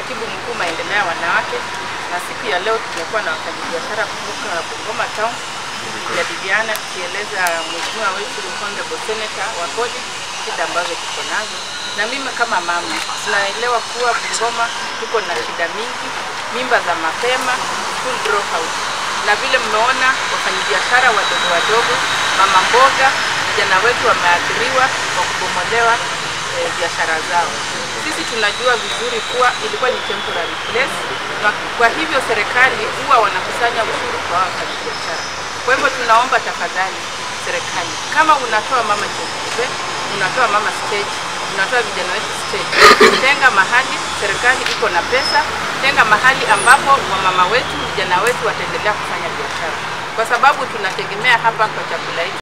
katibu mkuu maendeleo ya wanawake, na siku ya leo tumekuwa na wafanyabiashara kutoka Bungoma Town tukijadiliana, tukieleza mheshimiwa wetu honorable senator wa kodi shida ambazo tuko nazo, na mimi kama mama tunaelewa kuwa Bungoma tuko na shida mingi, mimba za mapema, school dropout, na vile mmeona wafanyabiashara wadogo wadogo, mama mboga, vijana wetu wameathiriwa kwa kubomolewa eh, biashara zao. Sisi tunajua vizuri kuwa ilikuwa ni temporary place, na kwa hivyo serikali huwa wanakusanya ushuru kwa wafanyabiashara. Kwa hivyo tunaomba tafadhali serikali, kama unatoa mama chekechea, unatoa mama stage, unatoa vijana wetu stage, tenga mahali, serikali iko na pesa, tenga mahali ambapo wamama wetu, vijana wetu wataendelea kufanya biashara, kwa sababu tunategemea hapa kwa chakula hiki.